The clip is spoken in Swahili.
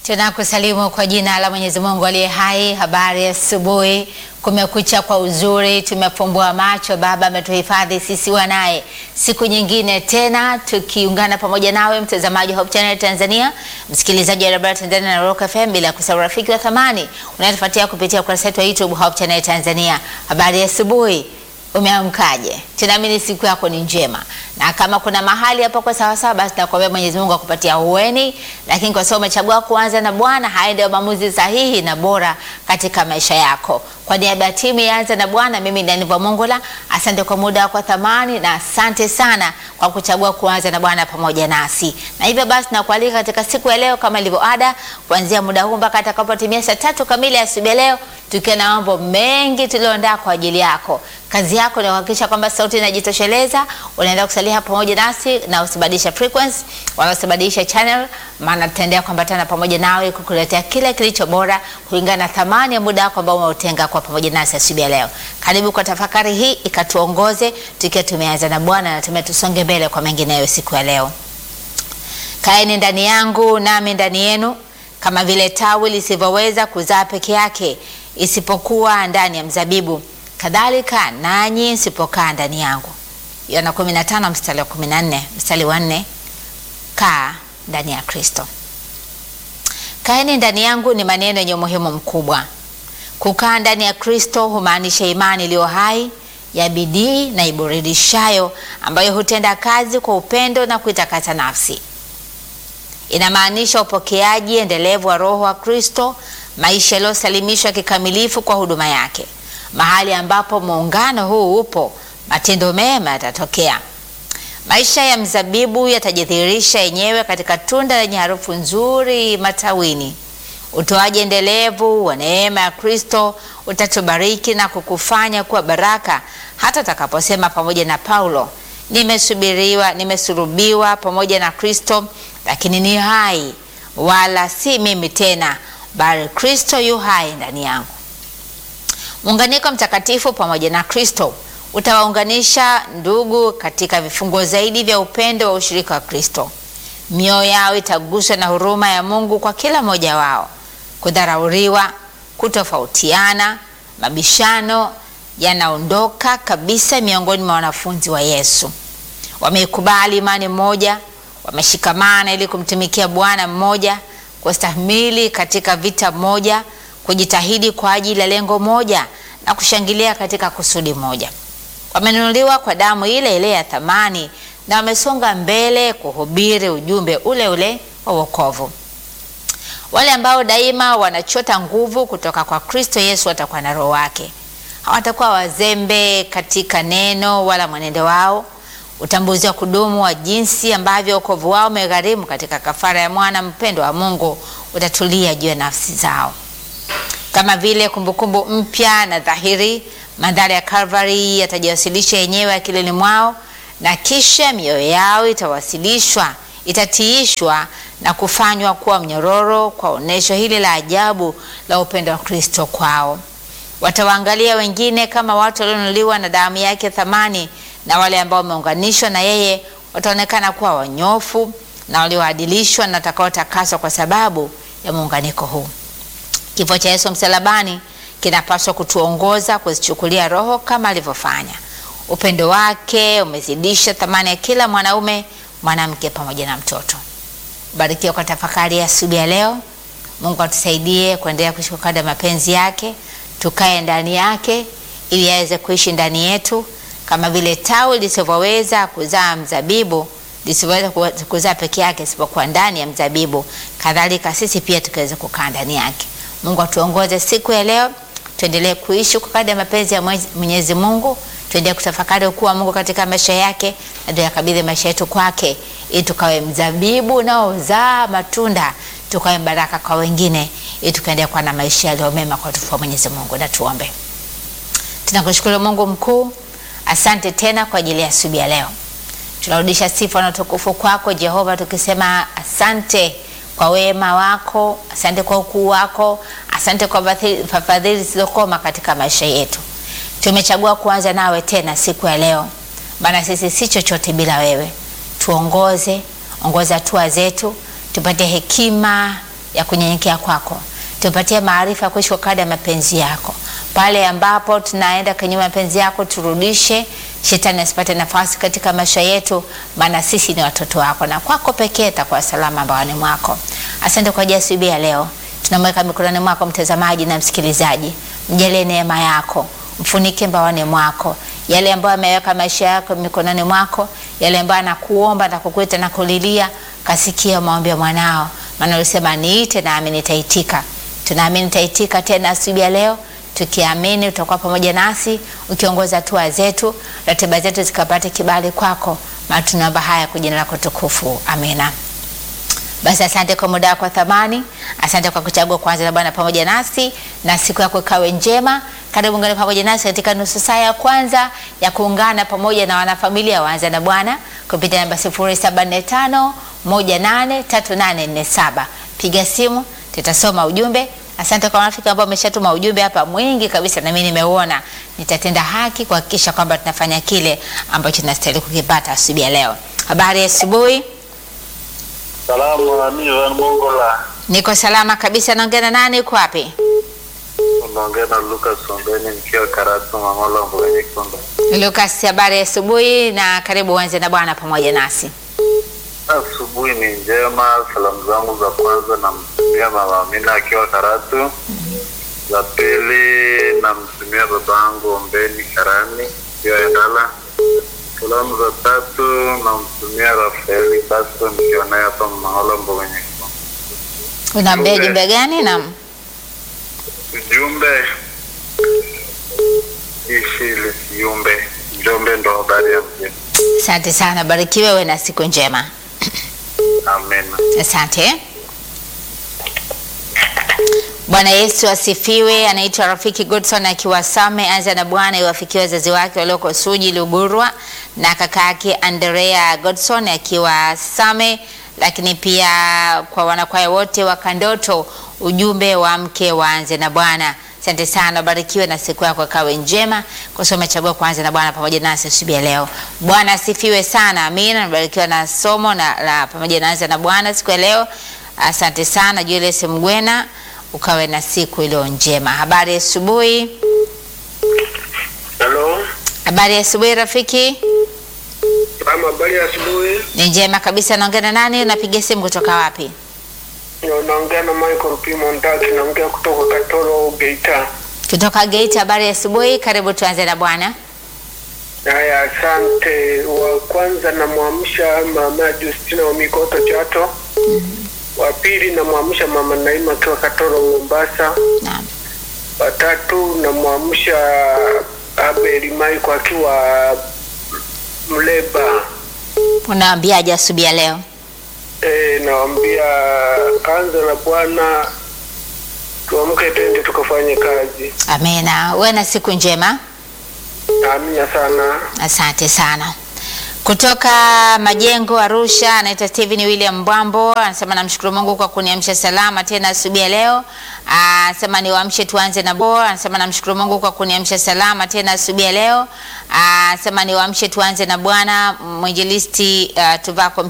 Tunakusalimu kwa jina la Mwenyezi Mungu aliye hai. Habari ya asubuhi, kumekucha kwa uzuri, tumefumbua macho. Baba ametuhifadhi sisi wanaye, siku nyingine tena tukiungana pamoja nawe, mtazamaji wa Hope Channel Tanzania, msikilizaji wa Radio Tanzania na Rock FM, bila kusahau rafiki wa thamani unayetufuatia kupitia ukurasa wetu wa YouTube Hope Channel Tanzania. Habari ya asubuhi. Umeamkaje? Tunaamini siku yako ni njema, na kama kuna mahali hapo kwa sawa sawa, basi nakuambia Mwenyezi Mungu akupatia uweni, lakini kwa sababu umechagua kuanza na Bwana, haya ndio maamuzi sahihi na bora katika maisha yako. Kwa niaba ya timu ya Anza na Bwana, mimi ni Daniva Mongola, asante kwa muda wako thamani, na asante sana kwa kuchagua kuanza na Bwana pamoja nasi. Na hivyo basi nakualika katika siku ya leo kama ilivyo ada, kuanzia muda huu mpaka atakapotimia saa tatu kamili asubuhi ya leo, tukiwa na mambo mengi tulioandaa kwa ajili yako. Kazi yako ni kuhakikisha kwamba sauti inajitosheleza. Unaenda kusalia pamoja nasi na usibadilisha frequency wala usibadilisha channel, maana tutaendelea kuambatana pamoja nawe kukuletea kile kilicho bora kulingana na thamani ya muda wako ambao umeutenga kwa pamoja nasi asubuhi ya leo. Karibu kwa tafakari hii ikatuongoze tukiwa tumeanza na Bwana na tumetusonge mbele kwa mengineyo siku ya leo. Kaeni ndani yangu nami ndani yenu, kama vile tawi lisivyoweza kuzaa peke yake isipokuwa ndani ya mzabibu kadhalika nanyi msipokaa ndani yangu. Yohana 15 mstari wa 14, mstari wa 4. Kaa ndani ya Kristo. Kaeni ndani yangu ni maneno yenye umuhimu mkubwa. Kukaa ndani ya Kristo humaanisha imani iliyo hai ya bidii na iburidishayo, ambayo hutenda kazi kwa upendo na kuitakasa nafsi. Inamaanisha upokeaji endelevu wa Roho wa Kristo, maisha yaliyosalimishwa kikamilifu kwa huduma yake. Mahali ambapo muungano huu upo, matendo mema yatatokea. Maisha ya mzabibu yatajidhihirisha yenyewe katika tunda lenye harufu nzuri matawini. Utoaji endelevu wa neema ya Kristo utatubariki na kukufanya kuwa baraka, hata utakaposema pamoja na Paulo, nimesubiriwa, nimesulubiwa pamoja na Kristo, lakini ni hai, wala si mimi tena, bali Kristo yu hai ndani yangu. Muunganiko mtakatifu pamoja na Kristo utawaunganisha ndugu katika vifungo zaidi vya upendo wa ushirika wa Kristo. Mioyo yao itaguswa na huruma ya Mungu kwa kila mmoja wao. Kudharauriwa, kutofautiana, mabishano yanaondoka kabisa miongoni mwa wanafunzi wa Yesu. Wameikubali imani moja, wameshikamana ili kumtumikia Bwana mmoja, kustahimili katika vita moja kujitahidi kwa ajili ya lengo moja na kushangilia katika kusudi moja. Wamenunuliwa kwa damu ile ile ya thamani na wamesonga mbele kuhubiri ujumbe ule ule wa wokovu. Wale ambao daima wanachota nguvu kutoka kwa Kristo Yesu watakuwa na Roho wake. Hawatakuwa wazembe katika neno wala mwenendo wao. Utambuzi wa kudumu wa jinsi ambavyo wokovu wao umegharimu katika kafara ya mwana mpendwa wa Mungu utatulia juu ya nafsi zao kama vile kumbukumbu mpya na dhahiri. Mandhari ya Calvary yatajiwasilisha yenyewe akilini mwao, na kisha mioyo yao itawasilishwa, itatiishwa na kufanywa kuwa mnyororo kwa onyesho hili la ajabu la upendo wa Kristo kwao. Watawaangalia wengine kama watu walionunuliwa na damu yake thamani, na wale ambao wameunganishwa na yeye wataonekana kuwa wanyofu na walioadilishwa na watakaotakaswa kwa sababu ya muunganiko huu. Kifo cha Yesu msalabani kinapaswa kutuongoza kuzichukulia roho kama alivyofanya. Upendo wake umezidisha thamani ya kila mwanaume, mwanamke pamoja na mtoto. Barikiwa kwa tafakari ya asubuhi ya leo. Mungu atusaidie kuendelea kuishi kwa kadri ya mapenzi yake, tukae ndani yake ili aweze kuishi ndani yetu, kama vile tawi lisivyoweza kuzaa mzabibu lisivyoweza kuzaa peke yake isipokuwa ndani ya mzabibu, kadhalika sisi pia tukaweza kukaa ndani yake. Mungu atuongoze siku ya leo, tuendelee kuishi kwa kadri ya mapenzi ya Mwenyezi Mungu, tuendelee kutafakari ukuu wa Mungu katika maisha yake, na tuyakabidhi maisha yetu kwake, ili tukawe mzabibu unaozaa matunda, tukawe baraka kwa wengine, ili tukaendelea kuwa na maisha yaliyo mema kwa utukufu wa Mwenyezi Mungu. Na tuombe. Tunakushukuru Mungu mkuu, asante tena kwa ajili ya asubuhi ya leo. Tunarudisha sifa na utukufu kwako Jehova, tukisema asante kwa wema wako, asante kwa ukuu wako, asante kwa fadhili zilizokoma katika maisha yetu. Tumechagua kuanza nawe tena siku ya leo, maana sisi si chochote bila wewe. Tuongoze, ongoza hatua zetu, tupate hekima ya kunyenyekea kwako, tupatie maarifa ya kuishi kwa kadri ya mapenzi yako. Pale ambapo tunaenda kinyume mapenzi yako, turudishe, shetani asipate nafasi katika maisha yetu, maana sisi ni watoto wako na kwako pekee takuwa salama mbaoni mwako. Asante kwa ajili ya asubuhi ya leo, tunamweka mikononi mwako mtazamaji na msikilizaji, mjalie neema yako, mfunike mbaoni mwako, yale ambayo ameweka maisha yako mikononi mwako, yale ambayo anakuomba na kukuita na kulilia, kasikia maombi ya mwanao, maana ulisema niite nami nitaitika. Tunaamini nitaitika tena asubuhi ya leo tukiamini utakuwa pamoja nasi ukiongoza hatua zetu, ratiba zetu zikapate kibali kwako, maana tunaomba haya kwa jina lako tukufu, amina. Basi asante kwa muda wako wa thamani, asante kwa kuchagua kwanza na Bwana pamoja nasi, na siku yako ikawe njema. Karibu ungane pamoja nasi katika nusu saa ya kwanza ya kuungana pamoja na wanafamilia waanza na Bwana kupitia namba 0745 183847. Piga simu, tutasoma ujumbe. Asante kwa marafiki ambao wameshatuma ujumbe hapa mwingi kabisa, na mimi nimeuona. Nitatenda haki kuhakikisha kwamba tunafanya kile ambacho tunastahili kukipata asubuhi ya leo. Habari ya asubuhi. Salamu nami Ivan Mongola. Niko salama kabisa. Naongea na nani? Uko wapi? Unaongea na Lucas Ombeni nikiwa Karatu Mangola Mboga Nyekundu. Lucas, habari ya asubuhi na karibu uanze na Bwana pamoja nasi. Asubuhi ni njema. Salamu zangu za kwanza namtumia mama Amina akiwa Karatu. Za pili namtumia babangu Ombeni Karani akiwa Endala. Salamu za tatu namtumia Rafaeli Castro nikiwa naye hapa Mangola Mboga Nyekundu. Unaambia Ujumbe. jumbe gani? Naam. Ujumbe ishi lisiumbe, Njombe ndo habari ya mjini. Asante sana, barikiwe, uwe na siku njema. Amen. Asante. Bwana Yesu asifiwe. Anaitwa Rafiki Godson akiwa Same. Anza na Bwana iwafikie wazazi wake walioko Suji Lugurwa na kaka yake Andrea Godson akiwa Same, lakini pia kwa wanakwaya wote wa Kandoto, ujumbe wa mke waanze na Bwana. Asante sana, barikiwe na siku yako ikawe njema, kwa sababu umechagua kuanza na Bwana pamoja nasi asubuhi ya leo. Bwana asifiwe sana, amina. Nabarikiwa na somo na la pamoja na anza na Bwana siku ya leo. Asante sana Julius Mgwena, ukawe na siku iliyo njema. Habari ya asubuhi. Halo, Habari ya asubuhi rafiki. mama, habari ya asubuhi. Ni njema kabisa. Naongea na nani? Unapiga simu kutoka wapi? Unaongea na Michael P. Mondaki, naongea kutoka Katoro, Geita. Kutoka Geita. Habari ya asubuhi, karibu tuanze na Bwana. Haya, asante. Wa kwanza namwamsha mama Justina wa Mikoto Chato. Wa pili namwamsha mama Naima akiwa Katoro, Mombasa. Naam. Wa tatu namwamsha Abeli Maiko akiwa Mleba. Unaambiaje asubuhi ya leo? E, nawambia anza na Bwana, tuamke twende tukafanye kazi. Amina. Uwe na siku njema. Amina sana. Asante sana. Kutoka Majengo Arusha, anaitwa Steven William Mbwambo, anasema namshukuru Mungu kwa kuniamsha salama tena asubuhi ya leo. Anasema niwaamshe tuanze na bo. Anasema namshukuru Mungu kwa kuniamsha salama tena asubuhi ya leo. Anasema niwaamshe tuanze na Bwana. Mwinjilisti uh, Tuvako